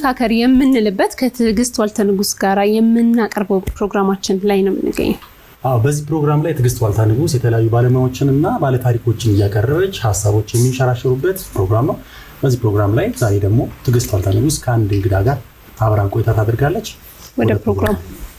እንመካከር የምንልበት ከትዕግስት ዋልተ ንጉስ ጋር የምናቀርበው ፕሮግራማችን ላይ ነው የምንገኘው። አዎ በዚህ ፕሮግራም ላይ ትዕግስት ዋልታ ንጉስ የተለያዩ ባለሙያዎችንና ባለታሪኮችን እያቀረበች ሀሳቦች የሚንሸራሸሩበት ፕሮግራም ነው። በዚህ ፕሮግራም ላይ ዛሬ ደግሞ ትዕግስት ዋልታ ንጉስ ከአንድ እንግዳ ጋር አብራን ቆይታ ታደርጋለች። ወደ ፕሮግራሙ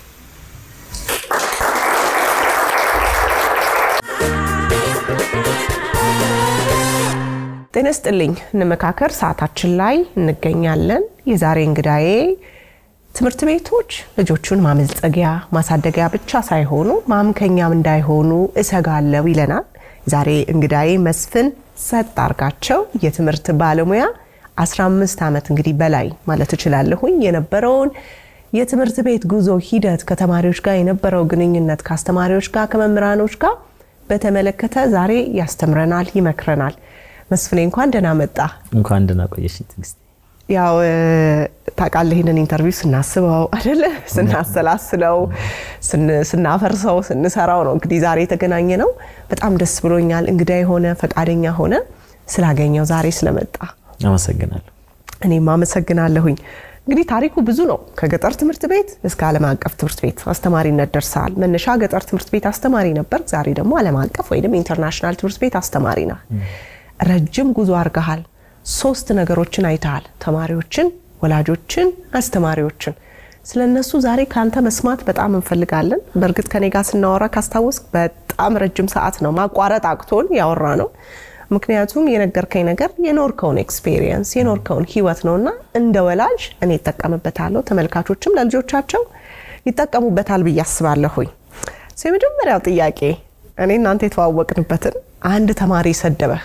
ጤና ይስጥልኝ። እንመካከር ሰዓታችን ላይ እንገኛለን። የዛሬ እንግዳዬ ትምህርት ቤቶች ልጆቹን ማመልጸጊያ ማሳደጊያ ብቻ ሳይሆኑ ማምከኛም እንዳይሆኑ እሰጋለሁ ይለናል። ዛሬ እንግዳዬ መስፍን ሰጥ አርጋቸው የትምህርት ባለሙያ 15 ዓመት እንግዲህ በላይ ማለት እችላለሁኝ የነበረውን የትምህርት ቤት ጉዞ ሂደት ከተማሪዎች ጋር የነበረው ግንኙነት ከአስተማሪዎች ጋር ከመምህራኖች ጋር በተመለከተ ዛሬ ያስተምረናል፣ ይመክረናል። መስፍኔ እንኳን ደህና መጣ። እንኳን ደህና ቆየሽ ትዕግስት። ያው ታውቃለህ ይህንን ኢንተርቪው ስናስበው አይደለ ስናሰላስለው ስናፈርሰው ስንሰራው ነው እንግዲህ ዛሬ የተገናኘ ነው። በጣም ደስ ብሎኛል። እንግዳ የሆነ ፈቃደኛ ሆነ ስላገኘው ዛሬ ስለመጣ አመሰግናለሁ። እኔም አመሰግናለሁኝ። እንግዲህ ታሪኩ ብዙ ነው። ከገጠር ትምህርት ቤት እስከ ዓለም አቀፍ ትምህርት ቤት አስተማሪነት ደርሰሃል። መነሻ ገጠር ትምህርት ቤት አስተማሪ ነበር። ዛሬ ደግሞ ዓለም አቀፍ ወይም ኢንተርናሽናል ትምህርት ቤት አስተማሪ ነህ። ረጅም ጉዞ አድርገሃል። ሶስት ነገሮችን አይተሃል። ተማሪዎችን፣ ወላጆችን፣ አስተማሪዎችን። ስለ እነሱ ዛሬ ከአንተ መስማት በጣም እንፈልጋለን። በእርግጥ ከኔ ጋር ስናወራ ካስታወስክ በጣም ረጅም ሰዓት ነው ማቋረጥ አቅቶን ያወራ ነው። ምክንያቱም የነገርከኝ ነገር የኖርከውን ኤክስፔሪየንስ የኖርከውን ህይወት ነው እና እንደ ወላጅ እኔ ይጠቀምበታለሁ፣ ተመልካቾችም ለልጆቻቸው ይጠቀሙበታል ብዬ አስባለሁኝ። የመጀመሪያው ጥያቄ እኔ እናንተ የተዋወቅንበትን አንድ ተማሪ ሰደበ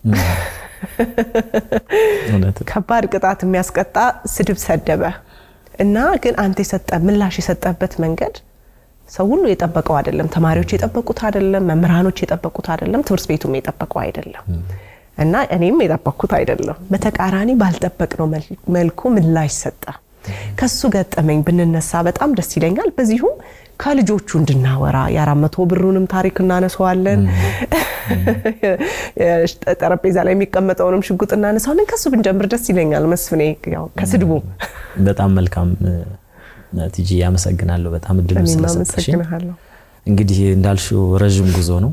ከባድ ቅጣት የሚያስቀጣ ስድብ ሰደበ እና ግን አንተ የሰጠ ምላሽ የሰጠበት መንገድ ሰው ሁሉ የጠበቀው አይደለም። ተማሪዎች የጠበቁት አይደለም። መምህራኖች የጠበቁት አይደለም። ትምህርት ቤቱም የጠበቀው አይደለም እና እኔም የጠበቅኩት አይደለም። በተቃራኒ ባልጠበቅነው መልኩ ምላሽ ሰጠ። ከሱ ገጠመኝ ብንነሳ በጣም ደስ ይለኛል። በዚሁም ከልጆቹ እንድናወራ የአራት መቶ ብሩንም ታሪክ እናነሰዋለን። ጠረጴዛ ላይ የሚቀመጠውንም ሽጉጥ እናነሳዋለን። ከሱ ብንጀምር ደስ ይለኛል። መስፍኔ ያው ከስድቡ በጣም መልካም ቲጂ፣ አመሰግናለሁ በጣም እድል ስለሰጠሽ። እንግዲህ እንዳልሽው ረዥም ጉዞ ነው።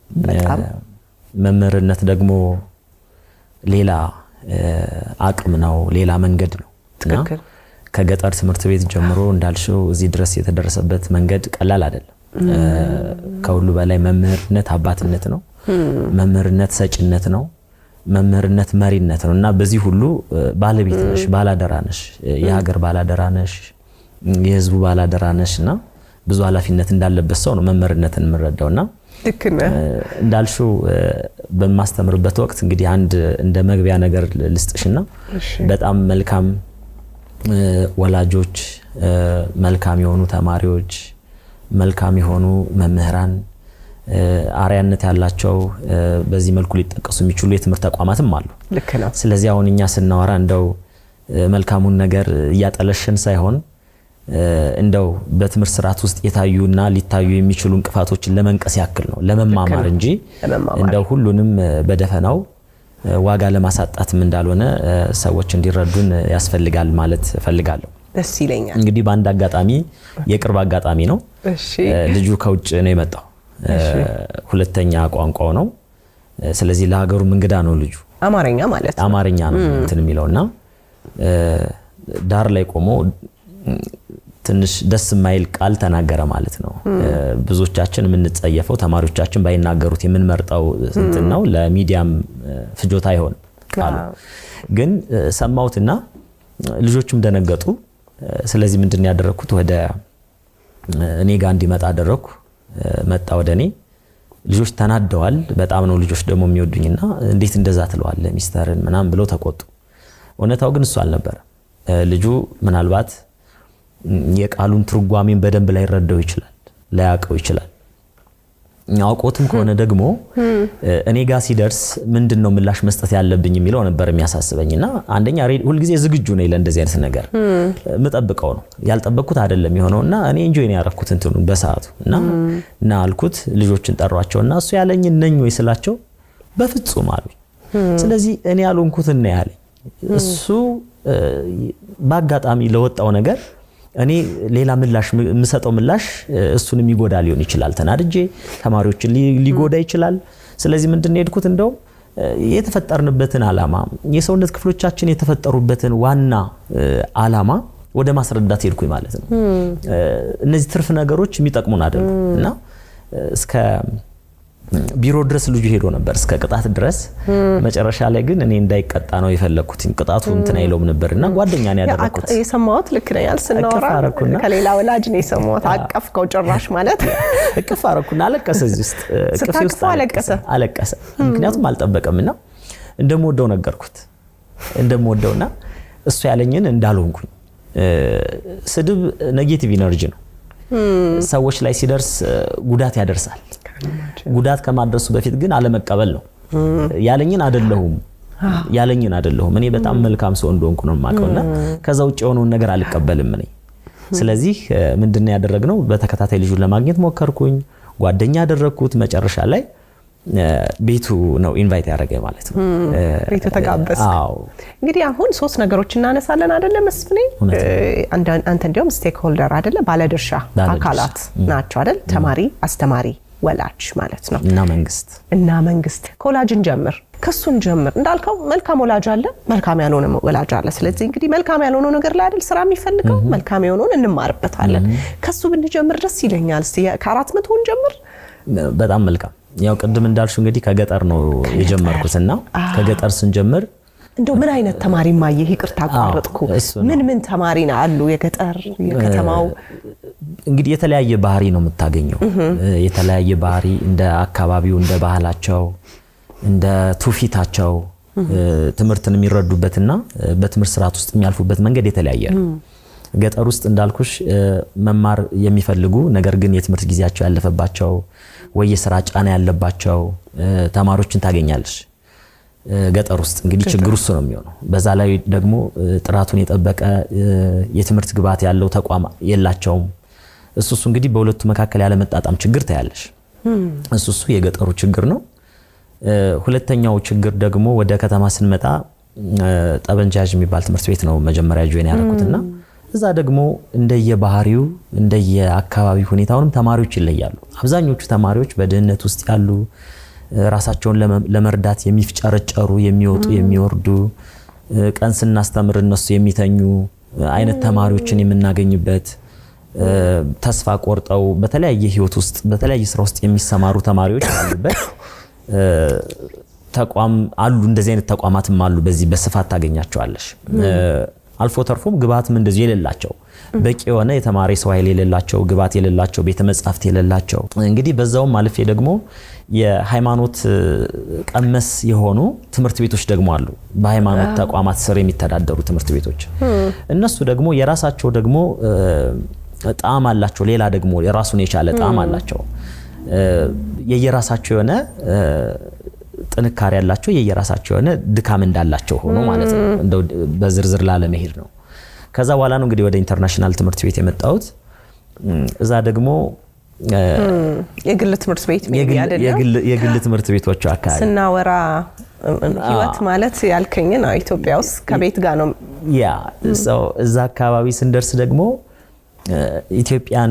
መምህርነት ደግሞ ሌላ አቅም ነው፣ ሌላ መንገድ ነው እና ከገጠር ትምህርት ቤት ጀምሮ እንዳልሽው እዚህ ድረስ የተደረሰበት መንገድ ቀላል አይደለም። ከሁሉ በላይ መምህርነት አባትነት ነው። መምህርነት ሰጭነት ነው። መምህርነት መሪነት ነው እና በዚህ ሁሉ ባለቤት ነሽ፣ ባላደራ ነሽ፣ የሀገር ባላደራ ነሽ፣ የህዝቡ ባላደራ ነሽ እና ብዙ ኃላፊነት እንዳለበት ሰው ነው መምህርነትን የምንረዳው እና እንዳልሽው በማስተምርበት ወቅት እንግዲህ አንድ እንደ መግቢያ ነገር ልስጥሽና በጣም መልካም ወላጆች፣ መልካም የሆኑ ተማሪዎች፣ መልካም የሆኑ መምህራን፣ አርያነት ያላቸው በዚህ መልኩ ሊጠቀሱ የሚችሉ የትምህርት ተቋማትም አሉ። ልክ ነው። ስለዚህ አሁን እኛ ስናወራ እንደው መልካሙን ነገር እያጠለሽን ሳይሆን እንደው በትምህርት ስርዓት ውስጥ የታዩና ሊታዩ የሚችሉ እንቅፋቶችን ለመንቀስ ያክል ነው ለመማማር እንጂ እንደው ሁሉንም በደፈናው ዋጋ ለማሳጣትም እንዳልሆነ ሰዎች እንዲረዱን ያስፈልጋል ማለት እፈልጋለሁ። ደስ ይለኛል። እንግዲህ በአንድ አጋጣሚ የቅርብ አጋጣሚ ነው። ልጁ ከውጭ ነው የመጣው፣ ሁለተኛ ቋንቋው ነው። ስለዚህ ለሀገሩም እንግዳ ነው ልጁ። አማርኛ ማለት ነው። አማርኛ ነው እንትን የሚለው እና ዳር ላይ ቆሞ ትንሽ ደስ የማይል ቃል ተናገረ ማለት ነው። ብዙዎቻችን የምንጸየፈው ተማሪዎቻችን ባይናገሩት የምንመርጠው እንትን ነው። ለሚዲያም ፍጆታ አይሆንም ቃሉ። ግን ሰማሁትና ልጆቹም ደነገጡ። ስለዚህ ምንድን ያደረግኩት ወደ እኔ ጋር እንዲመጣ አደረግኩ። መጣ ወደ እኔ። ልጆች ተናደዋል። በጣም ነው ልጆች ደግሞ የሚወዱኝና እንዴት እንደዛ ትለዋለህ ሚስተርን ምናምን ብለው ተቆጡ። እውነታው ግን እሱ አልነበረም። ልጁ ምናልባት የቃሉን ትርጓሜን በደንብ ላይረዳው ይችላል፣ ላያውቀው ይችላል። አውቆትም ከሆነ ደግሞ እኔ ጋር ሲደርስ ምንድን ነው ምላሽ መስጠት ያለብኝ የሚለው ነበር የሚያሳስበኝ። እና አንደኛ ሁልጊዜ ዝግጁ ነኝ ለእንደዚህ አይነት ነገር የምጠብቀው ነው ያልጠበቅኩት አይደለም የሆነው እና እኔ እንጆይ ነው ያረኩት እንትኑ በሰዓቱ እና እና አልኩት ልጆችን ጠሯቸው እና እሱ ያለኝን ነኝ ወይ ስላቸው በፍጹም አሉኝ። ስለዚህ እኔ ያልሆንኩትን ነው ያለኝ እሱ በአጋጣሚ ለወጣው ነገር እኔ ሌላ ምላሽ የምሰጠው ምላሽ እሱን የሚጎዳ ሊሆን ይችላል። ተናድጄ ተማሪዎችን ሊጎዳ ይችላል። ስለዚህ ምንድን ነው የሄድኩት እንደውም የተፈጠርንበትን ዓላማ የሰውነት ክፍሎቻችን የተፈጠሩበትን ዋና ዓላማ ወደ ማስረዳት ሄድኩኝ ማለት ነው። እነዚህ ትርፍ ነገሮች የሚጠቅሙን አይደሉም እና እስከ ቢሮ ድረስ ልጁ ሄዶ ነበር እስከ ቅጣት ድረስ። መጨረሻ ላይ ግን እኔ እንዳይቀጣ ነው የፈለግኩት። ቅጣቱ እንትን አይለውም ነበር እና ጓደኛ ነው ያደረግኩት። የሰማሁት ልክ ነኝ ያል ስናወራ ከሌላ ወላጅ ነው የሰማሁት። አቀፍከው ጭራሽ ማለት እቅፍ አረኩና አለቀሰ። እዚህ ውስጥ እቅፌ ውስጥ አለቀሰ አለቀሰ። ምክንያቱም አልጠበቀም እና እንደምወደው ነገርኩት እንደምወደውና እሱ ያለኝን እንዳልሆንኩኝ። ስድብ ኔጌቲቭ ኢነርጂ ነው። ሰዎች ላይ ሲደርስ ጉዳት ያደርሳል። ጉዳት ከማድረሱ በፊት ግን አለመቀበል ነው። ያለኝን አደለሁም ያለኝን አደለሁም እኔ በጣም መልካም ሰው እንደሆንኩ ነው የማውቀውና ከዛ ውጭ የሆነውን ነገር አልቀበልም እኔ። ስለዚህ ምንድን ያደረግነው በተከታታይ ልጁን ለማግኘት ሞከርኩኝ። ጓደኛ ያደረግኩት መጨረሻ ላይ ቤቱ ነው ኢንቫይት ያደረገ ማለት ነው። ቤቱ ተጋበዝ። አዎ እንግዲህ አሁን ሶስት ነገሮች እናነሳለን አደለ መስፍኔ? አንተ እንዲያውም ስቴክ ሆልደር አደለ ባለድርሻ አካላት ናቸው አደል? ተማሪ፣ አስተማሪ፣ ወላጅ ማለት ነው እና መንግስት እና መንግስት። ከወላጅን ጀምር ከሱን ጀምር እንዳልከው መልካም ወላጅ አለ፣ መልካም ያልሆነ ወላጅ አለ። ስለዚህ እንግዲህ መልካም ያልሆነው ነገር ላይ አይደል ስራ የሚፈልገው፣ መልካም የሆነውን እንማርበታለን። ከሱ ብንጀምር ደስ ይለኛል። እስቲ ከአራት መቶውን ጀምር። በጣም መልካም ያው ቅድም እንዳልሽው እንግዲህ ከገጠር ነው የጀመርኩት እና ከገጠር ስንጀምር እንደው ምን አይነት ተማሪ ማየህ? ይቅርታ አቋረጥኩ። ምን ምን ተማሪ አሉ? የገጠር የከተማው እንግዲህ የተለያየ ባህሪ ነው የምታገኘው። የተለያየ ባህሪ እንደ አካባቢው፣ እንደ ባህላቸው፣ እንደ ትውፊታቸው ትምህርትን የሚረዱበትና በትምህርት ስርዓት ውስጥ የሚያልፉበት መንገድ የተለያየ ነው። ገጠር ውስጥ እንዳልኩሽ መማር የሚፈልጉ ነገር ግን የትምህርት ጊዜያቸው ያለፈባቸው ወይ የስራ ጫና ያለባቸው ተማሪዎችን ታገኛለሽ። ገጠር ውስጥ እንግዲህ ችግሩ እሱ ነው የሚሆነው። በዛ ላይ ደግሞ ጥራቱን የጠበቀ የትምህርት ግብዓት ያለው ተቋም የላቸውም። እሱ እሱ እንግዲህ በሁለቱ መካከል ያለመጣጣም ችግር ታያለሽ። እሱ እሱ የገጠሩ ችግር ነው። ሁለተኛው ችግር ደግሞ ወደ ከተማ ስንመጣ ጠበንጃዥ የሚባል ትምህርት ቤት ነው መጀመሪያ ጆይን ያደረኩትና እዛ ደግሞ እንደየባህሪው እንደየአካባቢ ሁኔታውንም ተማሪዎች ይለያሉ። አብዛኞቹ ተማሪዎች በድህነት ውስጥ ያሉ ራሳቸውን ለመርዳት የሚፍጨረጨሩ የሚወጡ የሚወርዱ ቀን ስናስተምር እነሱ የሚተኙ አይነት ተማሪዎችን የምናገኝበት ተስፋ ቆርጠው በተለያየ ህይወት ውስጥ በተለያየ ስራ ውስጥ የሚሰማሩ ተማሪዎች ያሉበት ተቋም አሉ። እንደዚህ አይነት ተቋማትም አሉ። በዚህ በስፋት ታገኛቸዋለሽ። አልፎ ተርፎም ግብዓትም እንደዚሁ የሌላቸው በቂ የሆነ የተማሪ ሰው ኃይል የሌላቸው ግብዓት የሌላቸው ቤተ መጻሕፍት የሌላቸው እንግዲህ በዛውም አልፌ ደግሞ የሃይማኖት ቀመስ የሆኑ ትምህርት ቤቶች ደግሞ አሉ። በሃይማኖት ተቋማት ስር የሚተዳደሩ ትምህርት ቤቶች እነሱ ደግሞ የራሳቸው ደግሞ ጣዕም አላቸው። ሌላ ደግሞ የራሱን የቻለ ጣዕም አላቸው። የየራሳቸው የሆነ ጥንካሬ ያላቸው የየራሳቸው የሆነ ድካም እንዳላቸው ሆኖ ማለት ነው። እንደው በዝርዝር ላለመሄድ ነው። ከዛ በኋላ ነው እንግዲህ ወደ ኢንተርናሽናል ትምህርት ቤት የመጣሁት። እዛ ደግሞ የግል ትምህርት ቤት የግል ትምህርት ቤቶቹ አካባቢ ስናወራ ህይወት ማለት ያልከኝን ኢትዮጵያ ውስጥ ከቤት ጋር ነው። ያ እዛ አካባቢ ስንደርስ ደግሞ ኢትዮጵያን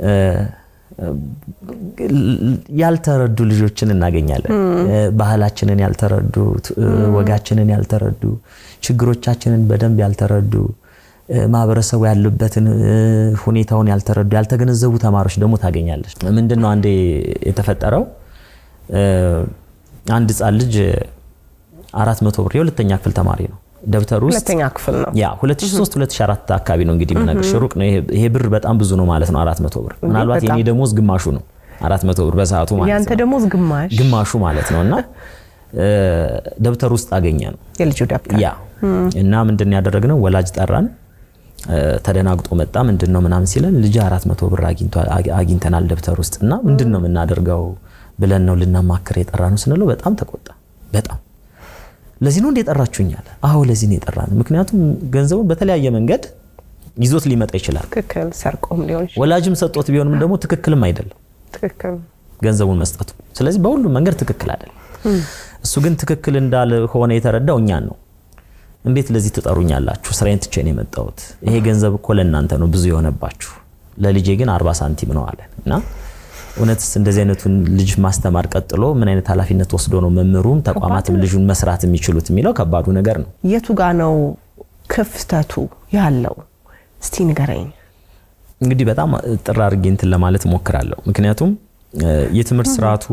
ያልተረዱ ልጆችን እናገኛለን። ባህላችንን ያልተረዱ፣ ወጋችንን ያልተረዱ፣ ችግሮቻችንን በደንብ ያልተረዱ፣ ማህበረሰቡ ያሉበትን ሁኔታውን ያልተረዱ፣ ያልተገነዘቡ ተማሪዎች ደግሞ ታገኛለች። ምንድን ነው አንዴ የተፈጠረው አንድ ህፃን ልጅ አራት መቶ ብር የሁለተኛ ክፍል ተማሪ ነው ደብተር ውስጥ ሁለተኛ ክፍል ነው። ያ 2003 2004 አካባቢ ነው እንግዲህ የምነግርሽ። ሩቅ ነው ይሄ ብር በጣም ብዙ ነው ማለት ነው። 400 ብር ምናልባት የኔ ደሞዝ ግማሹ ነው 400 ብር በሰዓቱ ማለት ነው። ያንተ ደሞዝ ግማሽ ግማሹ ማለት ነው። እና ደብተር ውስጥ አገኘ ነው የልጁ ደብተር ያ እና ምንድን ያደረግነው ወላጅ ጠራን። ተደናግጦ መጣ። ምንድን ነው ምናምን ሲለን ልጅ 400 ብር አግኝተናል ደብተር ውስጥ እና ምንድን ነው የምናደርገው ብለን ነው ልናማክር የጠራ ነው ስንለው በጣም ተቆጣ። በጣም ለዚህ ነው እንደ የጠራችሁኝ አለ። አዎ ለዚህ ነው የጠራን። ምክንያቱም ገንዘቡን በተለያየ መንገድ ይዞት ሊመጣ ይችላል። ትክክል፣ ሰርቆም ሊሆን ይችላል። ወላጅም ሰጦት ቢሆንም ደግሞ ትክክልም አይደለም ትክክል ገንዘቡን መስጠቱ። ስለዚህ በሁሉም መንገድ ትክክል አይደለም። እሱ ግን ትክክል እንዳልሆነ የተረዳው እኛን ነው። እንዴት ለዚህ ትጠሩኛላችሁ? ስራዬን ትቼ ነው የመጣሁት። ይሄ ገንዘብ እኮ ለእናንተ ነው ብዙ የሆነባችሁ፣ ለልጄ ግን አርባ ሳንቲም ነው አለን እና እውነትስ እንደዚህ አይነቱን ልጅ ማስተማር ቀጥሎ ምን አይነት ኃላፊነት ወስዶ ነው መምህሩም ተቋማትም ልጁን መስራት የሚችሉት የሚለው ከባዱ ነገር ነው። የቱ ጋ ነው ክፍተቱ ያለው? እስቲ ንገረኝ። እንግዲህ በጣም ጥር አድርጌ እንትን ለማለት እሞክራለሁ። ምክንያቱም የትምህርት ስርዓቱ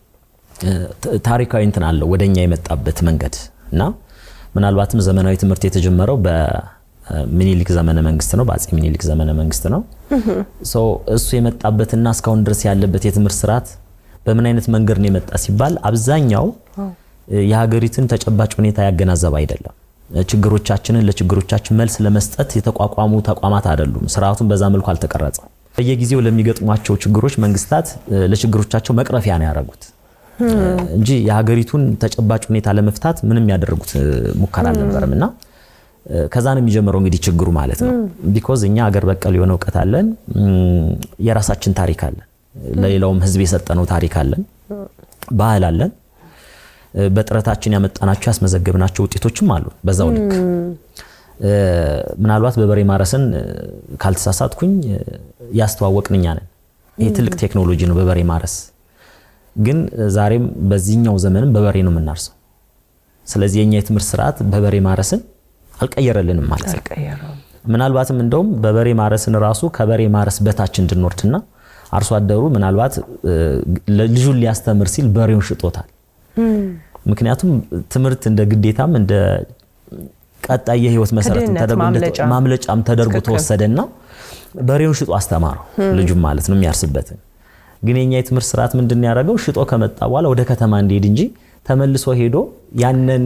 ታሪካዊ እንትን አለው ወደኛ የመጣበት መንገድ እና ምናልባትም ዘመናዊ ትምህርት የተጀመረው በሚኒሊክ ዘመነ መንግስት ነው፣ በአጼ ሚኒሊክ ዘመነ መንግስት ነው። እሱ የመጣበትና እስካሁን ድረስ ያለበት የትምህርት ስርዓት በምን አይነት መንገድ ነው የመጣ ሲባል አብዛኛው የሀገሪቱን ተጨባጭ ሁኔታ ያገናዘበ አይደለም። ችግሮቻችንን ለችግሮቻችን መልስ ለመስጠት የተቋቋሙ ተቋማት አይደሉም። ስርዓቱን በዛ መልኩ አልተቀረጸም። በየጊዜው ለሚገጥሟቸው ችግሮች መንግስታት ለችግሮቻቸው መቅረፊያ ነው ያደረጉት እንጂ የሀገሪቱን ተጨባጭ ሁኔታ ለመፍታት ምንም ያደረጉት ሙከራ አልነበረም እና ከዛ ነው የሚጀምረው እንግዲህ ችግሩ ማለት ነው። ቢኮዝ እኛ ሀገር በቀል የሆነ እውቀት አለን፣ የራሳችን ታሪክ አለን፣ ለሌላውም ህዝብ የሰጠነው ታሪክ አለን፣ ባህል አለን፣ በጥረታችን ያመጣናቸው ያስመዘገብናቸው ውጤቶችም አሉ። በዛው ልክ ምናልባት በበሬ ማረስን ካልተሳሳትኩኝ ያስተዋወቅን እኛ ነን። ይህ ትልቅ ቴክኖሎጂ ነው በበሬ ማረስ ግን ዛሬም በዚህኛው ዘመንም በበሬ ነው የምናርሰው። ስለዚህ የኛ የትምህርት ስርዓት በበሬ ማረስን አልቀየረልንም ማለት ነው። ምናልባትም እንደውም በበሬ ማረስን ራሱ ከበሬ ማረስ በታች እንድንወርድና አርሶ አደሩ ምናልባት ልጁን ሊያስተምር ሲል በሬውን ሽጦታል። ምክንያቱም ትምህርት እንደ ግዴታም እንደ ቀጣይ የህይወት መሰረት ማምለጫም ተደርጎ ተወሰደና በሬውን ሽጦ አስተማረው ልጁም ማለት ነው የሚያርስበትን ግን የኛ የትምህርት ስርዓት ምንድን ያደረገው ሽጦ ከመጣ በኋላ ወደ ከተማ እንዲሄድ እንጂ ተመልሶ ሄዶ ያንን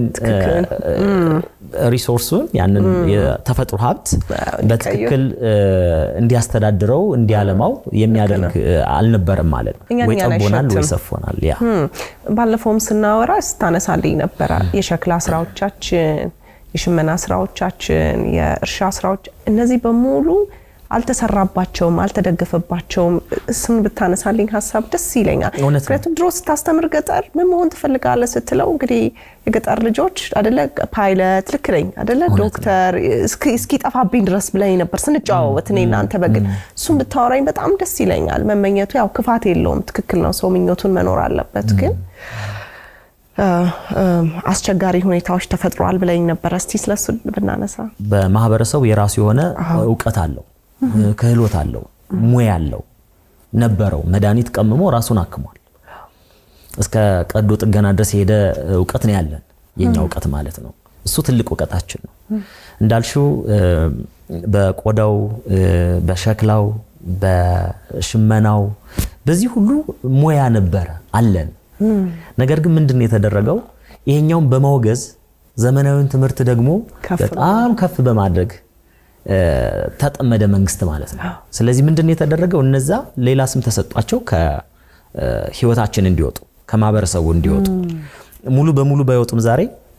ሪሶርሱን ያንን የተፈጥሮ ሀብት በትክክል እንዲያስተዳድረው እንዲያለማው የሚያደርግ አልነበረም ማለት ነው። ወይ ጠቦናል ወይ ሰፎናል። ያ ባለፈውም ስናወራ ስታነሳልኝ ነበረ የሸክላ ስራዎቻችን፣ የሽመና ስራዎቻችን፣ የእርሻ ስራዎች እነዚህ በሙሉ አልተሰራባቸውም፣ አልተደገፈባቸውም። እሱን ብታነሳልኝ ሀሳብ ደስ ይለኛል። ምክንያቱም ድሮ ስታስተምር ገጠር ምን መሆን ትፈልጋለህ ስትለው እንግዲህ የገጠር ልጆች አደለ ፓይለት ልክ ነኝ አደለ ዶክተር እስኪጠፋብኝ ድረስ ብለኝ ነበር ስንጨዋወት እኔ እናንተ በግል እሱን ብታወራኝ በጣም ደስ ይለኛል። መመኘቱ ያው ክፋት የለውም፣ ትክክል ነው። ሰው ምኞቱን መኖር አለበት ግን አስቸጋሪ ሁኔታዎች ተፈጥሯል ብለኝ ነበረ። እስቲ ስለሱ ብናነሳ። በማህበረሰቡ የራሱ የሆነ እውቀት አለው፣ ክህሎት አለው፣ ሙያ አለው ነበረው። መድኃኒት ቀምሞ ራሱን አክሟል። እስከ ቀዶ ጥገና ድረስ የሄደ እውቀት ነው ያለን፣ የኛ እውቀት ማለት ነው። እሱ ትልቅ እውቀታችን ነው። እንዳልሽው በቆዳው፣ በሸክላው፣ በሽመናው በዚህ ሁሉ ሙያ ነበረ አለን። ነገር ግን ምንድን ነው የተደረገው? ይሄኛውን በማውገዝ ዘመናዊውን ትምህርት ደግሞ በጣም ከፍ በማድረግ ተጠመደ መንግስት ማለት ነው። ስለዚህ ምንድን ነው የተደረገው? እነዛ ሌላ ስም ተሰጧቸው ከህይወታችን እንዲወጡ ከማህበረሰቡ እንዲወጡ ሙሉ በሙሉ ባይወጡም ዛሬ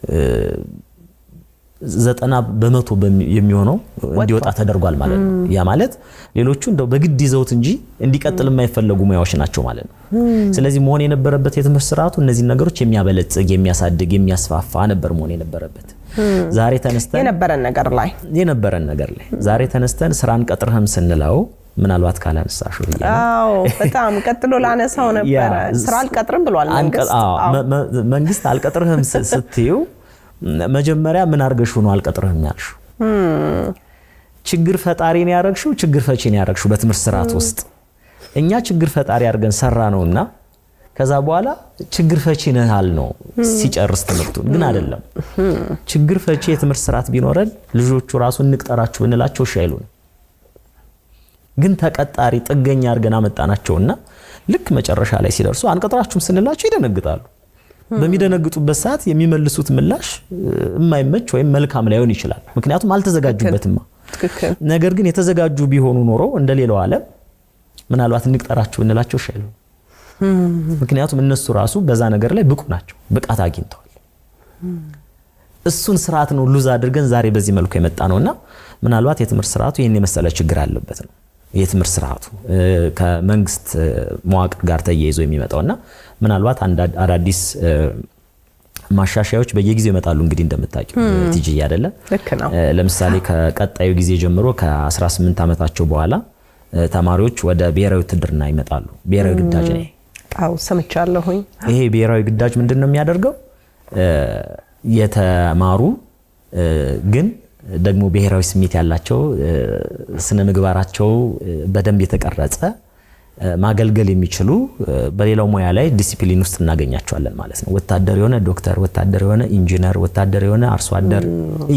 ዘጠና በመቶ የሚሆነው እንዲወጣ ተደርጓል ማለት ነው። ያ ማለት ሌሎቹ እንደው በግድ ይዘውት እንጂ እንዲቀጥል የማይፈለጉ ሙያዎች ናቸው ማለት ነው። ስለዚህ መሆን የነበረበት የትምህርት ስርዓቱ እነዚህን ነገሮች የሚያበለጽግ፣ የሚያሳድግ፣ የሚያስፋፋ ነበር መሆን የነበረበት። ዛሬ ተነስተን የነበረን ነገር ላይ የነበረን ነገር ላይ ዛሬ ተነስተን ስራ አንቀጥርህም ስንለው ምናልባት ካላነሳሹ አዎ በጣም ቀጥሎ ላነሳው ነበረ። ስራ አልቀጥርም ብሏል መንግስት። መንግስት አልቀጥርህም ስትዩ መጀመሪያ ምን አድርገሽው ነው አልቀጥርህም ያልሽው? ችግር ፈጣሪ ነው ያረግሽው? ችግር ፈቺ ነው ያረግሽው? በትምህርት ስርዓት ውስጥ እኛ ችግር ፈጣሪ አድርገን ሰራ ነውና ከዛ በኋላ ችግር ፈቺ ነህ አል ነው ሲጨርስ ትምህርቱን። ግን አይደለም። ችግር ፈቺ የትምህርት ስርዓት ቢኖረን ልጆቹ ራሱ እንቅጠራችሁ ብንላቸው እሺ አይሉንም። ግን ተቀጣሪ ጥገኛ አድርገን አመጣናቸውና ልክ መጨረሻ ላይ ሲደርሱ አንቀጥራችሁም ስንላቸው ይደነግጣሉ። በሚደነግጡበት ሰዓት የሚመልሱት ምላሽ የማይመች ወይም መልካም ላይሆን ይችላል። ምክንያቱም አልተዘጋጁበትማ። ነገር ግን የተዘጋጁ ቢሆኑ ኖሮ እንደ ሌላው ዓለም ምናልባት እንቅጠራችሁ ብንላቸው እሺ አይሉም። ምክንያቱም እነሱ ራሱ በዛ ነገር ላይ ብቁ ናቸው፣ ብቃት አግኝተዋል። እሱን ስርዓት ነው ሉዝ አድርገን ዛሬ በዚህ መልኩ የመጣ ነውና ምናልባት የትምህርት ስርዓቱ ይህን የመሰለ ችግር አለበት ነው የትምህርት ስርዓቱ ከመንግስት መዋቅር ጋር ተያይዞ የሚመጣውና ምናልባት አዳዲስ ማሻሻያዎች በየጊዜው ይመጣሉ። እንግዲህ እንደምታውቂው ቲጂ አይደለ? ልክ ነው። ለምሳሌ ከቀጣዩ ጊዜ ጀምሮ ከ18 ዓመታቸው በኋላ ተማሪዎች ወደ ብሔራዊ ውትድርና ይመጣሉ። ብሔራዊ ግዳጅ ነው። አዎ ሰምቻለሁኝ። ይሄ ብሔራዊ ግዳጅ ምንድን ነው የሚያደርገው? የተማሩ ግን ደግሞ ብሔራዊ ስሜት ያላቸው ስነ ምግባራቸው በደንብ የተቀረጸ ማገልገል የሚችሉ በሌላው ሙያ ላይ ዲሲፕሊን ውስጥ እናገኛቸዋለን ማለት ነው። ወታደር የሆነ ዶክተር፣ ወታደር የሆነ ኢንጂነር፣ ወታደር የሆነ አርሶ አደር፣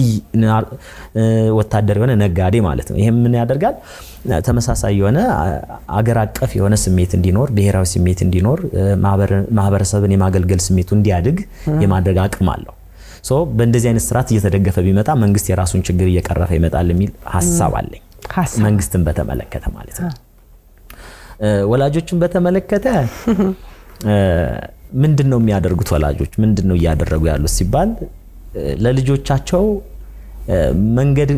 ወታደር የሆነ ነጋዴ ማለት ነው። ይህም ምን ያደርጋል? ተመሳሳይ የሆነ አገር አቀፍ የሆነ ስሜት እንዲኖር፣ ብሔራዊ ስሜት እንዲኖር፣ ማህበረሰብን የማገልገል ስሜቱ እንዲያድግ የማድረግ አቅም አለው። በእንደዚህ አይነት ስርዓት እየተደገፈ ቢመጣ መንግስት የራሱን ችግር እየቀረፈ ይመጣል የሚል ሀሳብ አለኝ። መንግስትን በተመለከተ ማለት ነው። ወላጆችን በተመለከተ ምንድን ነው የሚያደርጉት? ወላጆች ምንድን ነው እያደረጉ ያሉት ሲባል ለልጆቻቸው መንገድ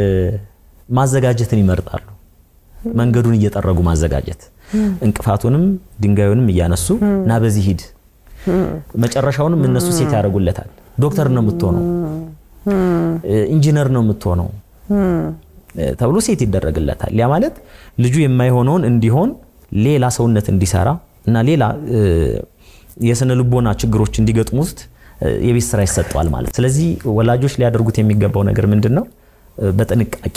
ማዘጋጀትን ይመርጣሉ። መንገዱን እየጠረጉ ማዘጋጀት፣ እንቅፋቱንም ድንጋዩንም እያነሱ እና በዚህ ሂድ፣ መጨረሻውንም እነሱ ሴት ያደርጉለታል። ዶክተር ነው የምትሆነው፣ ኢንጂነር ነው የምትሆነው ተብሎ ሴት ይደረግለታል። ያ ማለት ልጁ የማይሆነውን እንዲሆን ሌላ ሰውነት እንዲሰራ እና ሌላ የስነ ልቦና ችግሮች እንዲገጥሙት የቤት ስራ ይሰጠዋል ማለት። ስለዚህ ወላጆች ሊያደርጉት የሚገባው ነገር ምንድን ነው? በጥንቃቄ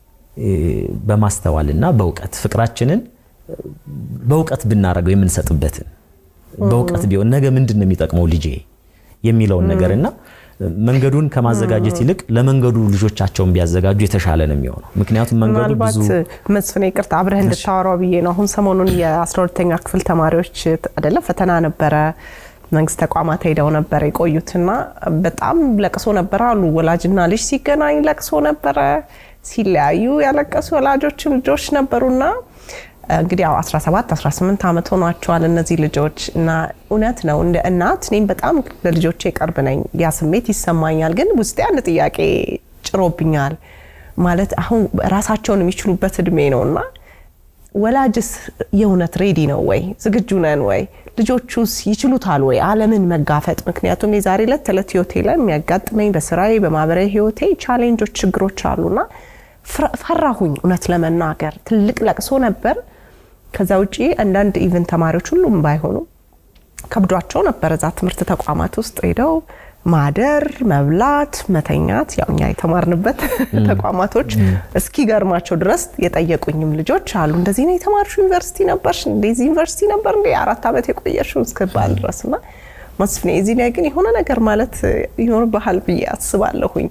በማስተዋልና በእውቀት ፍቅራችንን በእውቀት ብናደርገው የምንሰጥበትን በእውቀት ቢሆን ነገ ምንድን ነው የሚጠቅመው ልጄ የሚለውን ነገር እና መንገዱን ከማዘጋጀት ይልቅ ለመንገዱ ልጆቻቸውን ቢያዘጋጁ የተሻለ ነው የሚሆነው። ምክንያቱም መንገዱ ብዙ መስፍኔ ይቅርታ አብረህ እንድታወራው ብዬ ነው። አሁን ሰሞኑን የ12ተኛ ክፍል ተማሪዎች አይደለም ፈተና ነበረ፣ መንግስት ተቋማት ሄደው ነበር የቆዩትና በጣም ለቅሶ ነበረ አሉ። ወላጅና ልጅ ሲገናኝ ለቅሶ ነበረ፣ ሲለያዩ ያለቀሱ ወላጆችም ልጆች ነበሩና እንግዲህ ያው 17 18 ዓመት ሆኗቸዋል እነዚህ ልጆች እና እውነት ነው እንደ እናት እኔም በጣም ለልጆቼ ቅርብ ነኝ። ያ ስሜት ይሰማኛል። ግን ውስጤ አንድ ጥያቄ ጭሮብኛል። ማለት አሁን ራሳቸውን የሚችሉበት እድሜ ነው እና ወላጅስ የእውነት ሬዲ ነው ወይ? ዝግጁ ነን ወይ? ልጆቹስ ይችሉታል ወይ ዓለምን መጋፈጥ? ምክንያቱም የዛሬ ዕለት ተዕለት ህይወቴ ላይ የሚያጋጥመኝ በስራዬ በማህበራዊ ህይወቴ ቻሌንጆች፣ ችግሮች አሉና ፈራሁኝ። እውነት ለመናገር ትልቅ ለቅሶ ነበር። ከዛ ውጪ አንዳንድ ኢቨን ተማሪዎች ሁሉም ባይሆኑ ከብዷቸው ነበር እዛ ትምህርት ተቋማት ውስጥ ሄደው ማደር፣ መብላት፣ መተኛት ያው እኛ የተማርንበት ተቋማቶች እስኪገርማቸው ድረስ የጠየቁኝም ልጆች አሉ። እንደዚህ ነው የተማርሽው ዩኒቨርሲቲ ነበርሽ? እንደዚህ ዩኒቨርሲቲ ነበር እንደ አራት ዓመት የቆየሽው እስክባል ድረስ እና መስፍኔ እዚህ ላይ ግን የሆነ ነገር ማለት ይኖርብሃል ብዬ አስባለሁኝ።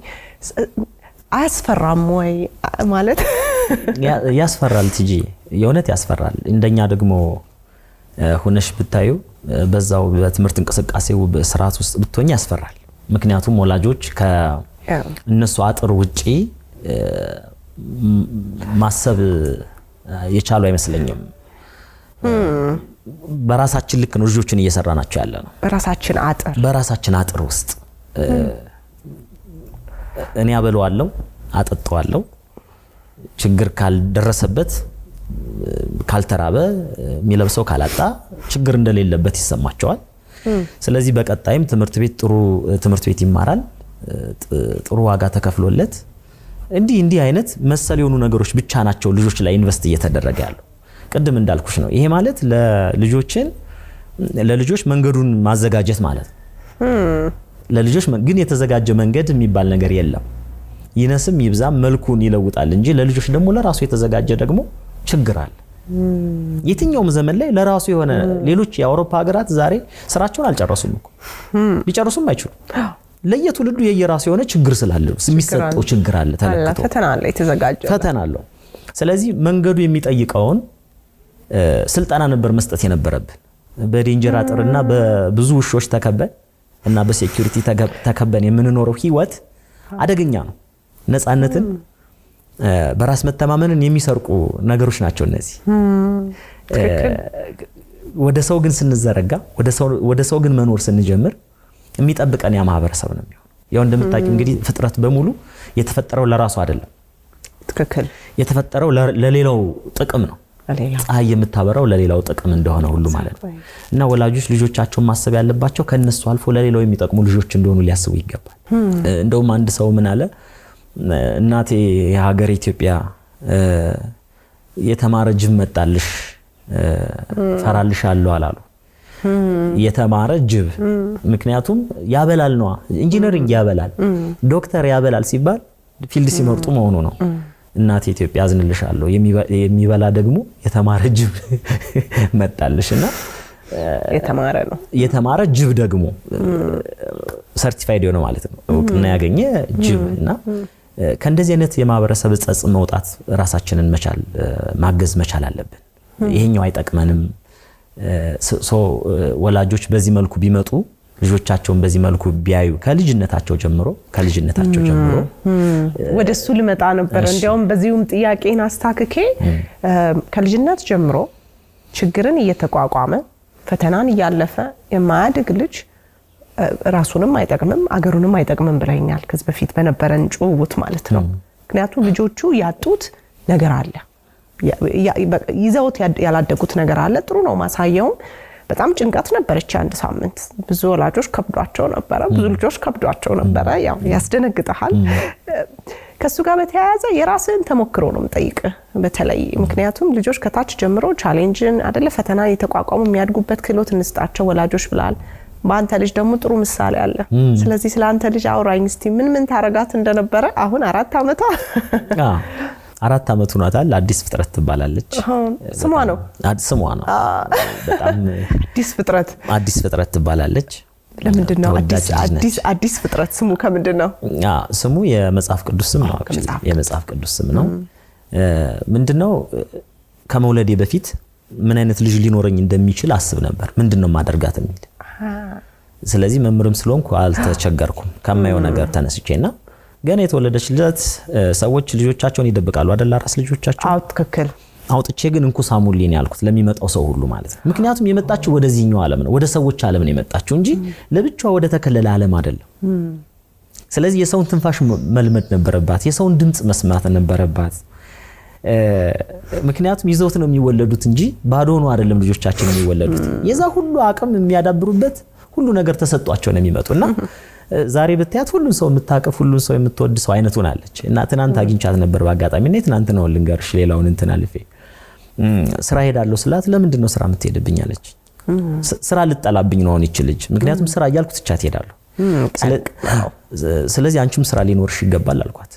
አያስፈራም ወይ ማለት ያስፈራል። ቲጂ የእውነት ያስፈራል። እንደኛ ደግሞ ሁነሽ ብታዩ በዛው በትምህርት እንቅስቃሴው ስርዓት ውስጥ ብትሆኝ ያስፈራል። ምክንያቱም ወላጆች ከእነሱ አጥር ውጪ ማሰብ የቻሉ አይመስለኝም። በራሳችን ልክ ነው ልጆችን እየሰራ ናቸው ያለ ነው። በራሳችን አጥር በራሳችን አጥር ውስጥ እኔ አበለዋለሁ፣ አጠጣዋለሁ። ችግር ካልደረሰበት ካልተራበ የሚለብሰው ካላጣ ችግር እንደሌለበት ይሰማቸዋል። ስለዚህ በቀጣይም ትምህርት ቤት ጥሩ ትምህርት ቤት ይማራል፣ ጥሩ ዋጋ ተከፍሎለት እንዲህ እንዲህ አይነት መሰል የሆኑ ነገሮች ብቻ ናቸው ልጆች ላይ ኢንቨስት እየተደረገ ያለው። ቅድም እንዳልኩሽ ነው። ይሄ ማለት ለልጆችን ለልጆች መንገዱን ማዘጋጀት ማለት ነው። ለልጆች ግን የተዘጋጀ መንገድ የሚባል ነገር የለም። ይነስም ይብዛም መልኩን ይለውጣል እንጂ ለልጆች ደግሞ ለራሱ የተዘጋጀ ደግሞ ችግር አለ። የትኛውም ዘመን ላይ ለራሱ የሆነ ሌሎች የአውሮፓ ሀገራት ዛሬ ስራቸውን አልጨረሱም እኮ ሊጨርሱም አይችሉም። ለየትውልዱ የየራሱ የሆነ ችግር ስላለ የሚሰጠው ችግር አለ፣ ተለክቶ ፈተና አለ፣ የተዘጋጀ ፈተና አለው። ስለዚህ መንገዱ የሚጠይቀውን ስልጠና ነበር መስጠት የነበረብን። በዴንጀር አጥርና በብዙ ውሾች ተከበን እና በሴኩሪቲ ተከበን የምንኖረው ህይወት አደገኛ ነው። ነፃነትን በራስ መተማመንን የሚሰርቁ ነገሮች ናቸው እነዚህ። ወደ ሰው ግን ስንዘረጋ ወደ ሰው ግን መኖር ስንጀምር የሚጠብቀን ያ ማህበረሰብ ነው የሚሆነው። ያው እንደምታውቂው እንግዲህ ፍጥረት በሙሉ የተፈጠረው ለራሱ አይደለም። ትክክል። የተፈጠረው ለሌላው ጥቅም ነው። ለሌላው ፀሐይ የምታበራው ለሌላው ጥቅም እንደሆነ ሁሉ ማለት ነው እና ወላጆች ልጆቻቸውን ማሰብ ያለባቸው ከነሱ አልፎ ለሌላው የሚጠቅሙ ልጆች እንደሆኑ ሊያስቡ ይገባል። እንደውም አንድ ሰው ምን አለ፣ እናቴ የሀገር ኢትዮጵያ እ፣ የተማረ ጅብ መጣልሽ እ፣ ፈራልሻለሁ አላሉ። የተማረ ጅብ ምክንያቱም ያበላል ነዋ። ኢንጂነሪንግ ያበላል፣ ዶክተር ያበላል ሲባል ፊልድ ሲመርጡ መሆኑ ነው። እናቴ ኢትዮጵያ አዝንልሻለሁ፣ የሚበ- የሚበላ ደግሞ የተማረ ጅብ መጣልሽ እና የተማረ ነው። የተማረ ጅብ ደግሞ ሰርቲፋይድ የሆነ ማለት ነው እውቅና ያገኘ ጅብ እና ከእንደዚህ አይነት የማህበረሰብ ጸጽ መውጣት ራሳችንን መቻል ማገዝ መቻል አለብን። ይሄኛው አይጠቅመንም። ሶ- ሶ ወላጆች በዚህ መልኩ ቢመጡ ልጆቻቸውን በዚህ መልኩ ቢያዩ ከልጅነታቸው ጀምሮ ከልጅነታቸው ጀምሮ ወደ እሱ ልመጣ ነበረ። እንዲያውም በዚሁም ጥያቄን አስታክኬ ከልጅነት ጀምሮ ችግርን እየተቋቋመ ፈተናን እያለፈ የማያድግ ልጅ እ፣ ራሱንም አይጠቅምም አገሩንም አይጠቅምም ብለኛል ከዚህ በፊት በነበረን ጭውውት ማለት ነው። ምክንያቱም ልጆቹ ያጡት ነገር አለ፣ ያ- ያ- በ- ይዘውት ያድ- ያላደጉት ነገር አለ። ጥሩ ነው ማሳየውም። በጣም ጭንቀት ነበረች አንድ ሳምንት። ብዙ ወላጆች ከብዷቸው ነበረ፣ ብዙ ልጆች ከብዷቸው ነበረ። ያው ያስደነግጠሃል። ከእሱ ጋር በተያያዘ የራስህን ተሞክሮ ነው የምጠይቅህ በተለይ ምክንያቱም ልጆች ከታች ጀምሮ ቻሌንጅን አደለ ፈተና የተቋቋሙ የሚያድጉበት ክህሎት እንስጣቸው ወላጆች ብላል። በአንተ ልጅ ደግሞ ጥሩ ምሳሌ አለ። ስለዚህ ስለ አንተ ልጅ አውራኝ እስቲ ምን ምን ታረጋት እንደነበረ አሁን አራት ዓመቷ አ፣ አራት ዓመት ሆኗታል። አዲስ ፍጥረት ትባላለች። አሁን ስሟ ነው አድ- ስሟ ነው። በጣም አዲስ ፍጥረት። አዲስ ፍጥረት ትባላለች። ለምንድን ነው ተወዳጅ አዲስ- ልጅ ነች። አዲስ አዲስ ፍጥረት ስሙ ከምንድን ነው? አ፣ ስሙ የመጽሐፍ ቅዱስ ስም ነው። actually ከመጽሐፍ የመጽሐፍ ቅዱስ ስም ነው። ምንድነው ከመውለዴ በፊት ምን አይነት ልጅ ሊኖረኝ እንደሚችል አስብ ነበር። ምንድነው ማደርጋት የሚል ስለዚህ መምህርም ስለሆንኩ አልተቸገርኩም ከማየው ነገር ተነስቼና ገና የተወለደች ልጅት ሰዎች ልጆቻቸውን ይደብቃሉ አደላ ራስ ልጆቻቸው አዎ ትክክል። አውጥቼ ግን እንኩ ሳሙልኝ ያልኩት ለሚመጣው ሰው ሁሉ ማለት ነው። ምክንያቱም የመጣችው ወደዚህኛው ዓለም ነው፣ ወደ ሰዎች ዓለም ነው የመጣችው እንጂ ለብቻዋ ወደ ተከለለ ዓለም አይደለም። ስለዚህ የሰውን ትንፋሽ መልመድ ነበረባት፣ የሰውን ድምፅ መስማት ነበረባት። እ፣ ምክንያቱም ይዘውት ነው የሚወለዱት እንጂ ባዶ ሆኖ አይደለም ልጆቻችን የሚወለዱት። የዛ ሁሉ አቅም የሚያዳብሩበት ሁሉ ነገር ተሰጧቸው ነው የሚመጡ እና እ፣ ዛሬ ብታያት ሁሉን ሰው የምታቀፍ ሁሉን ሰው የምትወድ ሰው አይነት ሆናለች። እና ትናንት አግኝቻት ነበር በአጋጣሚ እና ትናንት ነው ልንገርሽ ሌላውን እንትን አልፌ እም፣ ስራ ሄዳለሁ ስላት ለምንድን ነው ስራ የምትሄድብኝ አለች። ስ- ስራ ልጠላብኝ ነው አሁን ይች ልጅ ምክንያቱም ስራ እያልኩ ትቻት ሄዳለሁ። ስለ- ስለዚህ አንቺም ስራ ሊኖርሽ ይገባል አልኳት።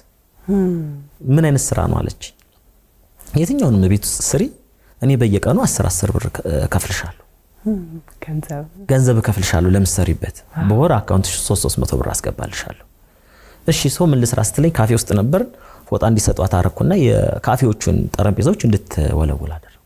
ምን አይነት ስራ ነው አለች። የትኛውንም ቤት ውስጥ ስሪ፣ እኔ በየቀኑ አስር አስር ብር ከፍልሻለሁ ገንዘብ ገንዘብ እከፍልሻለሁ ለምትሰሪበት በወር አካውንት 3300 ብር አስገባልሻለሁ። እሺ ሰው ምን ልስራ ስትለኝ ካፌ ውስጥ ነበር። ፎጣ እንዲሰጧት አረኩና የካፌዎቹን ጠረጴዛዎች እንድትወለውል አደረኩ።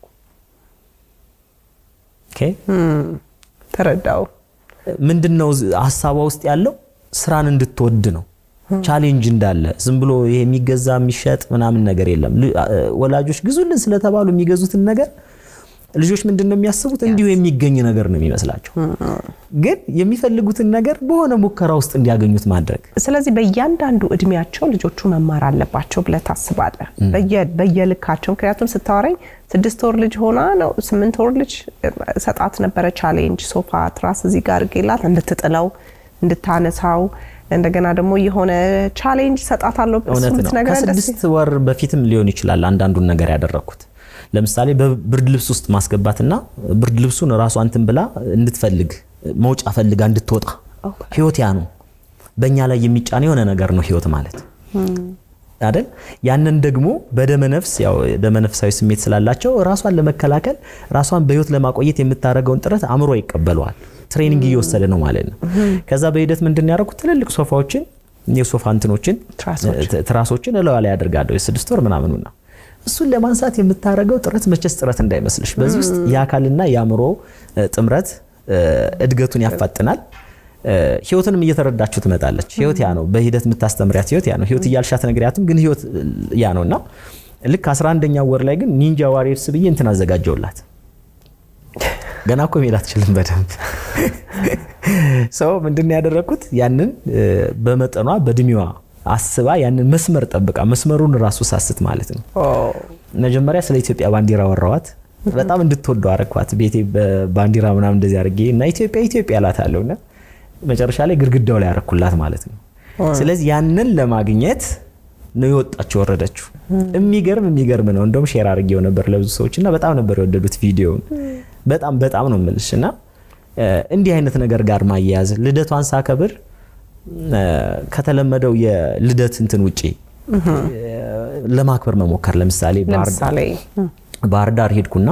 ኦኬ ተረዳው። ምንድነው ሀሳቧ ውስጥ ያለው ስራን እንድትወድ ነው። ቻሌንጅ እንዳለ ዝም ብሎ ይሄ የሚገዛ የሚሸጥ ምናምን ነገር የለም። ል- አ- ወላጆች ግዙልን ስለተባሉ የሚገዙትን ነገር ልጆች ምንድን ነው የሚያስቡት? እንዲሁ የሚገኝ ነገር ነው የሚመስላቸው። ግን የሚፈልጉትን ነገር በሆነ ሙከራ ውስጥ እንዲያገኙት ማድረግ ስለዚህ በእያንዳንዱ እድሜያቸው ልጆቹ መማር አለባቸው ብለህ ታስባለህ? በየ- በየልካቸው ምክንያቱም ስታወራኝ ስድስት ወር ልጅ ሆና ነው ስምንት ወር ልጅ ሰጣት ነበረ ቻሌንጅ ሶፋ ትራስ እዚህ ጋር አድርጌላት እንድትጥለው እንድታነሳው እንደገና ደግሞ የሆነ ቻሌንጅ ሰጣታለሁ እሱ እውነት ነው። ብትነግረን ደስ ከስድስት ወር በፊትም ሊሆን ይችላል አንዳንዱን ነገር ያደረግኩት። ለምሳሌ በብርድ ልብስ ውስጥ ማስገባትና ብርድ ልብሱን ራሷ እንትን ብላ እንድትፈልግ መውጫ ፈልጋ እንድትወጣ ህይወት ያ ነው። በእኛ ላይ የሚጫን የሆነ ነገር ነው ህይወት ማለት አይደል? ያንን ደግሞ በደመነፍስ ያው ደመነፍሳዊ ስሜት ስላላቸው ራሷን ለመከላከል ራሷን በህይወት ለማቆየት የምታደርገውን ጥረት አእምሮ ይቀበለዋል። ትሬኒንግ እየወሰደ ነው ማለት ነው። ከዛ በሂደት ምንድን ያደረኩት ትልልቅ ሶፋዎችን የሶፋ እንትኖችን ትራሶች። ት- ትራሶችን እለዋ ላይ ያደርጋለሁ የስድስት ወር ምናምኑና እሱን ለማንሳት የምታደርገው ጥረት መቼስ ጥረት እንዳይመስልሽ። በዚህ ውስጥ የአካልና የአእምሮ እ፣ ጥምረት እ፣ እድገቱን ያፋጥናል። እ፣ ህይወትንም እየተረዳችሁ ትመጣለች። ህይወት ያ ነው። በሂደት የምታስተምሪያት ህይወት ያ ነው። ህይወት እያልሻት ነግሪያትም፣ ግን ህይወት እ፣ ያ ነው እና ልክ 11ኛው ወር ላይ ግን ኒንጃ ዋሪየርስ ብዬ እንትን አዘጋጀውላት። ገና እኮ መሄድ አትችልም በደንብ ሰው ምንድን ነው ያደረግኩት? ያንን እ፣ በመጠኗ በእድሜዋ አስባ ያንን መስመር ጠብቃ መስመሩን ራሱ ሳስት ማለት ነው መጀመሪያ ስለ ኢትዮጵያ ባንዲራ ወራዋት። በጣም እንድትወደው አረኳት። ቤቴ ባንዲራ ምናምን እንደዚህ አድርጌ እና ኢትዮጵያ ኢትዮጵያ እላታለሁ እና መጨረሻ ላይ ግድግዳው ላይ ያረኩላት ማለት ነው። ስለዚህ ያንን ለማግኘት ነው የወጣችው የወረደችው። የሚገርም የሚገርም ነው። እንደውም ሼር አድርጌው ነበር ለብዙ ሰዎች እና በጣም ነበር የወደዱት ቪዲዮውን። በጣም በጣም ነው የምልሽ እና እንዲህ አይነት ነገር ጋር ማያያዝ ልደቷን ሳከብር ከተለመደው የልደት እንትን ውጪ ለማክበር መሞከር ለምሳሌ ለምሳሌ ባህር ዳር ሄድኩና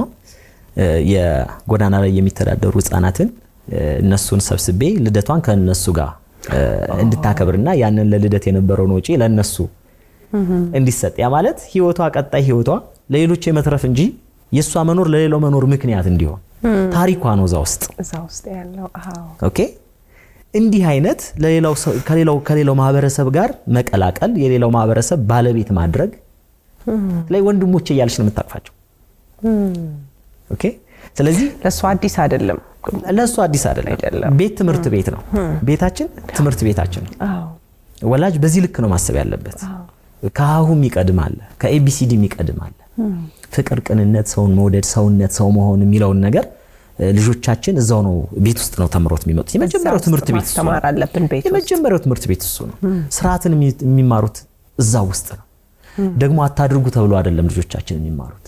የጎዳና ላይ የሚተዳደሩ ህጻናትን እነሱን ሰብስቤ ልደቷን ከነሱ ጋር እንድታከብርና ያንን ለልደት የነበረውን ወጪ ለነሱ እንዲሰጥ ያ ማለት ህይወቷ ቀጣይ ህይወቷ ለሌሎች የመትረፍ እንጂ የእሷ መኖር ለሌላው መኖር ምክንያት እንዲሆን ታሪኳ ነው እዛ ውስጥ እዛ ውስጥ ያለው አዎ ኦኬ እንዲህ አይነት ለሌላው ሰው ከሌላው ከሌላው ማህበረሰብ ጋር መቀላቀል የሌላው ማህበረሰብ ባለቤት ማድረግ ላይ ወንድሞቼ እያለች ነው የምታቅፋቸው። ኦኬ ስለዚህ ለእሱ አዲስ አይደለም። ለእሱ አዲስ አይደለም። አይደለም። ቤት ትምህርት ቤት ነው። ቤታችን ትምህርት ቤታችን ነው። አዎ ወላጅ በዚህ ልክ ነው ማሰብ ያለበት። ከሀሁም ይቀድም አለ፣ ከኤቢሲዲ ይቀድም አለ። ፍቅር፣ ቅንነት፣ ሰውን መውደድ፣ ሰውነት፣ ሰው መሆን የሚለውን ነገር ልጆቻችን እዛው ነው ቤት ውስጥ ነው ተምሮት የሚመጡት። የመጀመሪያው እዛ ትምህርት ውስጥ ቤት እሱ ነው። ማስተማር አለብን ቤት ውስጥ። የመጀመሪያው ትምህርት ቤት እሱ ነው። ስርዓትን የሚ- የሚማሩት እዛ ውስጥ ነው። ደግሞ አታድርጉ ተብሎ አይደለም ልጆቻችን የሚማሩት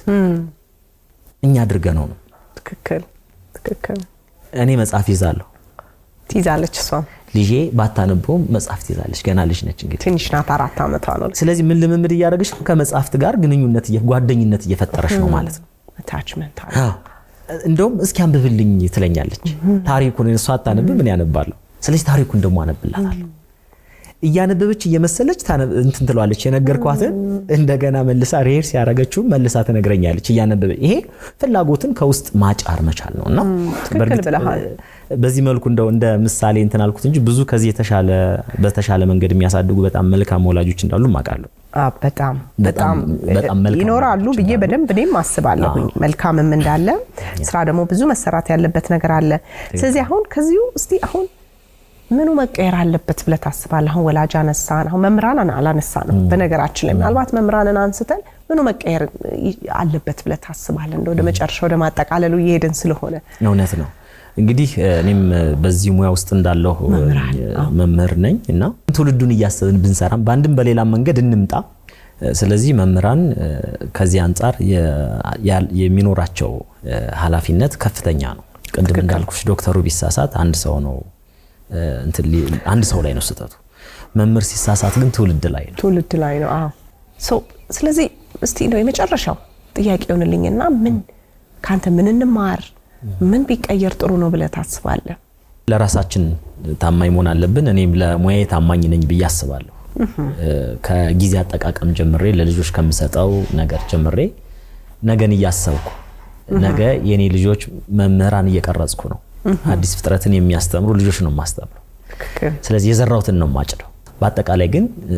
እኛ አድርገነው ነው። ትክክል ትክክል። እኔ መጽሐፍ ይዛለሁ። ትይዛለች እሷም ልጄ ባታነበውም መጽሐፍ ትይዛለች። ገና ልጅ ነች እንግዲህ። ትንሽ ናት፣ አራት ዓመቷ ነው። ስለዚህ ምን ልምምድ እያደረገች ነው? ከመጽሐፍት ጋር ግንኙነት እየ- ጓደኝነት እየፈጠረች ነው ማለት ነው። አታችመንት አለ። አዎ። እንደውም እስኪ አንብብልኝ ትለኛለች። ታሪኩን እሷ አታነብ፣ ምን ያነባለሁ። ስለዚህ ታሪኩን ደግሞ አነብላታለሁ። እያነበበች እየመሰለች ታነብ- እንትን ትለዋለች። የነገርኳትን እንደገና መልሳ ሬር ሲያደረገችው መልሳ ትነግረኛለች እያነበበ። ይሄ ፍላጎትን ከውስጥ ማጫር መቻል ነው እና ትክክል በእርግጥ ብለሃል። በዚህ መልኩ እንደው እንደ ምሳሌ እንትን አልኩት እንጂ ብዙ ከዚህ የተሻለ በተሻለ መንገድ የሚያሳድጉ በጣም መልካም ወላጆች እንዳሉ አውቃለሁ። አ፣ በጣም በጣም በጣም መልካም ይኖራሉ ወላጆች ብዬ እንዳሉ። በደንብ እኔም አስባለሁኝ። መልካምም እንዳለ ስራ ደግሞ ብዙ መሰራት ያለበት ነገር አለ። ስለዚህ አሁን ከዚሁ እስቲ አሁን ምኑ መቀየር አለበት ብለህ ታስባለህ? አሁን ወላጅ አነሳን፣ አሁን መምህራን አላነሳንም። በነገራችን ላይ ምናልባት መምህራንን አንስተን ምኑ መቀየር ይ- አለበት ብለህ ታስባለህ? እንደ ወደ መጨረሻ ወደ ማጠቃለሉ እየሄድን ስለሆነ እውነት ነው። እንግዲህ እኔም በዚህ ሙያ ውስጥ እንዳለሁ መምህር ነኝ እና ትውልዱን እያሰብን ብንሰራም በአንድም በሌላም መንገድ እንምጣ። ስለዚህ መምህራን ከዚህ አንጻር የ- የሚኖራቸው ኃላፊነት ከፍተኛ ነው። ቅድም እንዳልኩሽ ዶክተሩ ቢሳሳት አንድ ሰው ነው እንትን ሊ- አንድ ሰው ላይ ነው ስህተቱ። መምህር ሲሳሳት ግን ትውልድ ላይ ነው። ትውልድ ላይ ነው። አዎ ሶ ስለዚህ እስቲ ነው የመጨረሻው ጥያቄ ይሆንልኝና ምን ከአንተ ምን እንማር ምን ቢቀየር ጥሩ ነው ብለህ ታስባለህ? ለራሳችን ታማኝ መሆን አለብን። እኔም ለሙያዬ ታማኝ ነኝ ብዬ አስባለሁ። ከጊዜ አጠቃቀም ጀምሬ ለልጆች ከምሰጠው ነገር ጀምሬ ነገን እያሰብኩ ነገ የኔ ልጆች መምህራን እየቀረጽኩ ነው። አዲስ ፍጥረትን የሚያስተምሩ ልጆች ነው የማስተምረው። ትክክል። ስለዚህ የዘራሁትን ነው የማጭደው። በአጠቃላይ ግን እ፣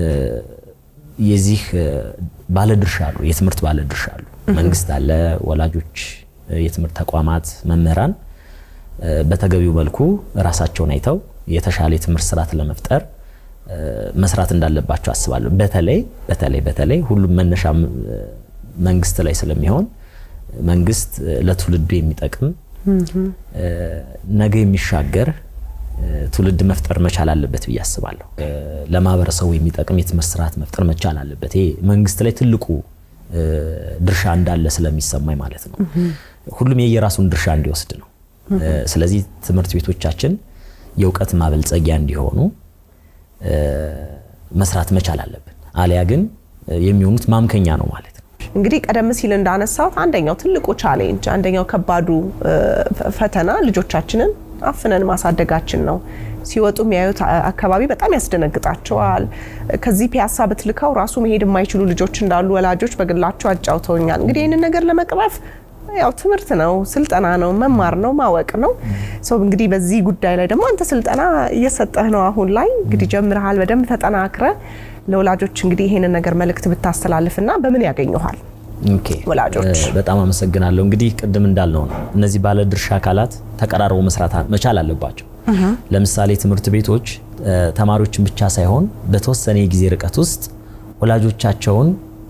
የዚህ እ፣ ባለድርሻ አሉ፣ የትምህርት ባለድርሻ አሉ። መንግስት አለ፣ ወላጆች፣ እ፣ የትምህርት ተቋማት፣ መምህራን እ፣ በተገቢው መልኩ ራሳቸውን አይተው የተሻለ የትምህርት ስርዓት ለመፍጠር እ፣ መስራት እንዳለባቸው አስባለሁ። በተለይ በተለይ በተለይ ሁሉም መነሻ እ፣ መንግስት ላይ ስለሚሆን መንግስት እ፣ ለትውልዱ የሚጠቅም እ፣ ነገ የሚሻገር እ፣ ትውልድ መፍጠር መቻል አለበት ብዬ አስባለሁ። እ፣ ለማህበረሰቡ የሚጠቅም የትምህርት ስርዓት መፍጠር መቻል አለበት። ይሄ መንግስት ላይ ትልቁ እ፣ ድርሻ እንዳለ ስለሚሰማኝ ማለት ነው። ሁሉም የየራሱን ድርሻ እንዲወስድ ነው። እ፣ ስለዚህ ትምህርት ቤቶቻችን የእውቀት ማበልጸጊያ እንዲሆኑ እ፣ መስራት መቻል አለብን። አሊያ ግን እ፣ የሚሆኑት ማምከኛ ነው ማለት ነው። እንግዲህ ቀደም ሲል እንዳነሳሁት አንደኛው ትልቁ ቻሌንጅ አንደኛው ከባዱ እ፣ ፈ- ፈተና ልጆቻችንን አፍነን ማሳደጋችን ነው። ሲወጡ የሚያዩት አ- አካባቢ በጣም ያስደነግጣቸዋል። ከዚህ ፒያሳ ብትልካው ራሱ መሄድ የማይችሉ ልጆች እንዳሉ ወላጆች በግላቸው አጫውተውኛል። እንግዲህ ይህንን ነገር ለመቅረፍ ያው ትምህርት ነው፣ ስልጠና ነው፣ መማር ነው፣ ማወቅ ነው። ሰው እንግዲህ በዚህ ጉዳይ ላይ ደግሞ አንተ ስልጠና እየሰጠህ ነው። አሁን ላይ እንግዲህ ጀምረሃል። በደንብ ተጠናክረ ለወላጆች እንግዲህ ይሄንን ነገር መልእክት ብታስተላልፍና በምን ያገኘኋል? ኦኬ ወላጆች። እ፣ በጣም አመሰግናለሁ። እንግዲህ ቅድም እንዳልነው ነው እነዚህ ባለድርሻ አካላት ተቀራርበው መስራት አ- መቻል አለባቸው። ለምሳሌ ትምህርት ቤቶች እ፣ ተማሪዎችን ብቻ ሳይሆን በተወሰነ የጊዜ ርቀት ውስጥ ወላጆቻቸውን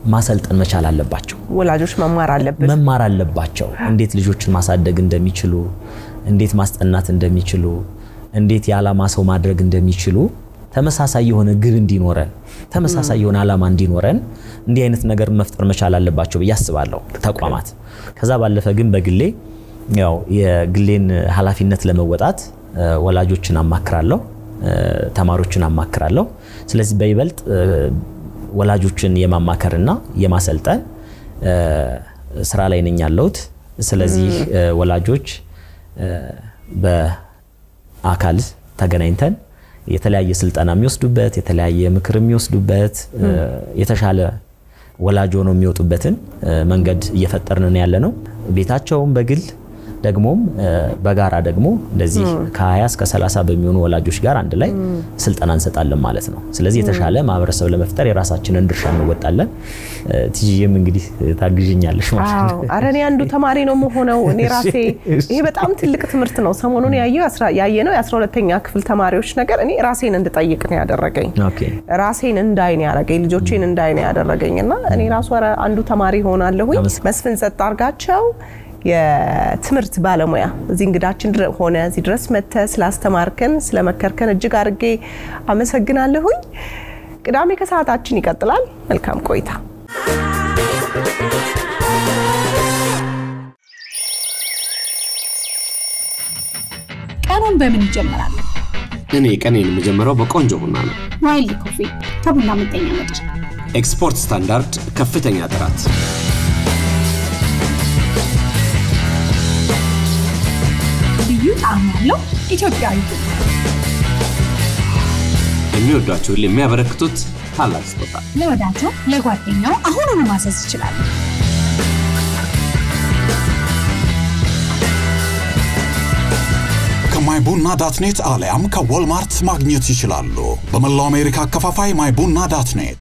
ማሰልጠን መቻል አለባቸው። ወላጆች መማር አለብን። መማር አለባቸው። እንዴት ልጆችን ማሳደግ እንደሚችሉ፣ እንዴት ማስጠናት እንደሚችሉ፣ እንዴት የዓላማ ሰው ማድረግ እንደሚችሉ ተመሳሳይ የሆነ ግብ እንዲኖረን ተመሳሳይ የሆነ ዓላማ እንዲኖረን እንዲህ አይነት ነገር መፍጠር መቻል አለባቸው ብዬ አስባለሁ ተቋማት። ከዛ ባለፈ ግን በግሌ ያው የግሌን ኃላፊነት ለመወጣት ወላጆችን አማክራለሁ፣ ተማሪዎችን አማክራለሁ። ስለዚህ በይበልጥ ወላጆችን የማማከርና የማሰልጠን ስራ ላይ ነኝ ያለሁት። ስለዚህ ወላጆች በአካል ተገናኝተን የተለያየ ስልጠና የሚወስዱበት የተለያየ ምክር የሚወስዱበት የተሻለ ወላጅ ሆነው የሚወጡበትን መንገድ እየፈጠርን ያለ ነው። ቤታቸውም በግል ደግሞም በጋራ ደግሞ እንደዚህ ከ20 እስከ 30 በሚሆኑ ወላጆች ጋር አንድ ላይ ስልጠና እንሰጣለን ማለት ነው። ስለዚህ የተሻለ ማህበረሰብ ለመፍጠር የራሳችንን ድርሻ እንወጣለን። ትይም እንግዲህ ታግዥኛለሽ ማለት ነው። አረ እኔ አንዱ ተማሪ ነው መሆነው እኔ ራሴ ይሄ በጣም ትልቅ ትምህርት ነው። ሰሞኑን ያየነው የ12ተኛ ክፍል ተማሪዎች ነገር እኔ ራሴን እንድጠይቅ ነው ያደረገኝ። ራሴን እንዳይ ነው ያደረገኝ፣ ልጆቼን እንዳይ ነው ያደረገኝ እና እኔ ራሱ አንዱ ተማሪ ሆናለሁኝ። መስፍን ጸጥ አርጋቸው የትምህርት ባለሙያ እዚህ እንግዳችን ሆነ እዚህ ድረስ መጥተ ስላስተማርከን ስለመከርከን እጅግ አድርጌ አመሰግናለሁኝ። ቅዳሜ ከሰዓታችን ይቀጥላል። መልካም ቆይታ። ቀኑን በምን ይጀምራል? እኔ ቀኔን የምጀምረው በቆንጆ ቡና ነው። ዋይልድ ኮፊ ከቡና ምጠኛ ምርጫ ኤክስፖርት ስታንዳርድ ከፍተኛ ጥራት ልዩ ጣዕም ያለው ኢትዮጵያዊ ቡና የሚወዷቸውን የሚያበረክቱት ታላቅ ስጦታ ለወዳጆ ለጓደኛው አሁኑኑ ማዘዝ ይችላሉ። ከማይ ቡና ዳትኔት አሊያም ከዎልማርት ማግኘት ይችላሉ። በመላው አሜሪካ አከፋፋይ ማይ ቡና ዳትኔት